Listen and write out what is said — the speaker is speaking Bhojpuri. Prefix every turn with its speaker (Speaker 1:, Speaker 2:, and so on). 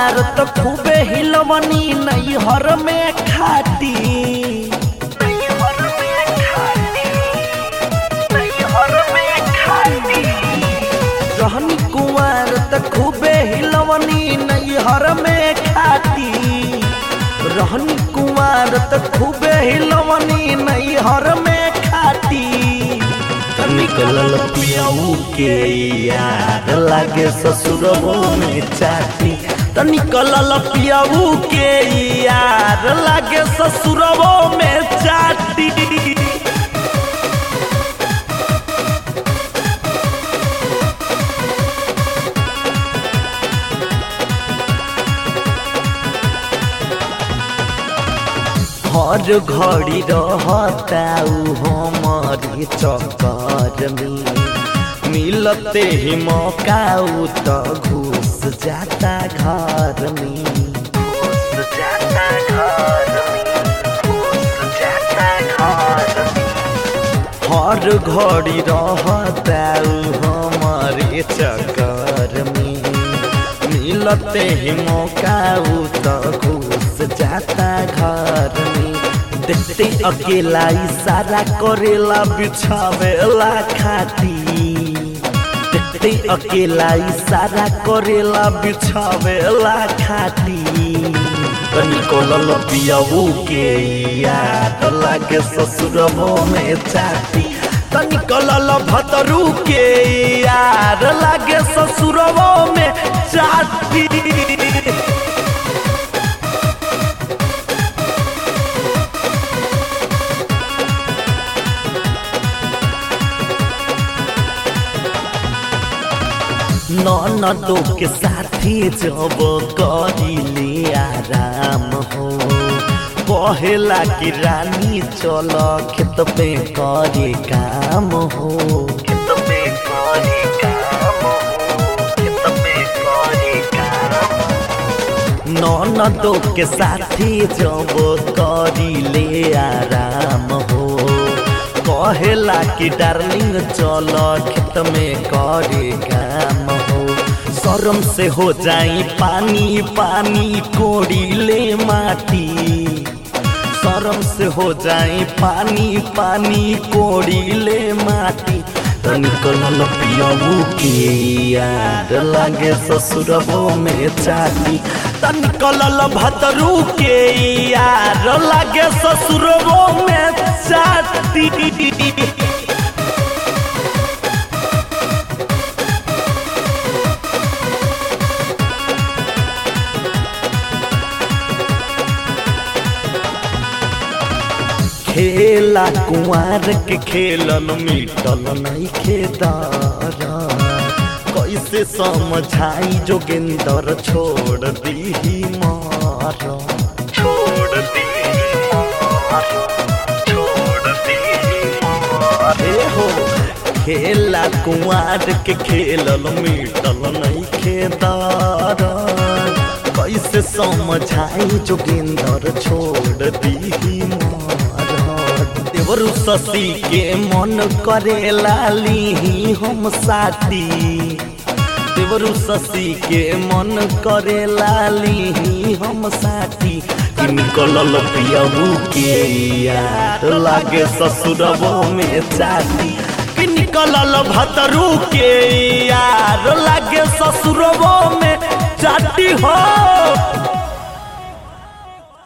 Speaker 1: कुमार तो खूबे हिलवनी नैहर में खाटी रहनी कुमार तो खूबे हिलवनी नैहर में खाटी रहनी कुमार तो खूबे हिलवनी नैहर में खाटी निकलल पियऊ के यार लागे ससुरबो में चाटी त निकलल पियऊ के यार लागे ससुरबो में चाटी हर घड़ी रहता उ हमारी चक्कर में मिलते ही मौका उ तो घुस जाता घर में घुस जाता घर में घुस जाता घर में हर घड़ी रहता उ हमारे चक्कर में मिलते ही मौका उ तो घुस जाता घर में देखते अकेला इशारा करेला बिछावेला खाती देखते अकेला इशारा करेला बिछावेला खाती निकलल पियऊ के याद लागे ससुरबो में चाटी निकलल भतरू के यार लागे ससुरबो में चाटी ननदो के साथी जब करिले आराम हो कहेला कि रानी चल खेत पे करे काम हो खेत पे करे काम हो खेत पे करे काम ननदो के साथी जब करिले आराम हो कहेला कि डार्लिंग चल खेत में करे काम हो शरम से हो जाई पानी पानी कोड़ी ले माटी शरम से हो जाई पानी पानी कोड़ी ले माटी निकलल पियबू के याद लागे ससुरबो में चाटी निकलल भतरू के यार लागे ससुरबो में चाटी खेला कुंवर के खेलन मिटल नहीं खेदार कैसे समझाई जोगिंदर छोड़ दी मार छोड़ दी छोड़ दी हो खेला कुंवर के खेलन मिटल नहीं खेदार कैसे समझाई जोगिंदर छोड़ दी देवरु शशि के मन करे लाली हम साथी देवरु शशि के मन करे लाली हम साथी निकलल पियबू के यार लागे ससुरबो में चाटी कि निकलल भतरू के यार लागे ससुरबो में चाटी हो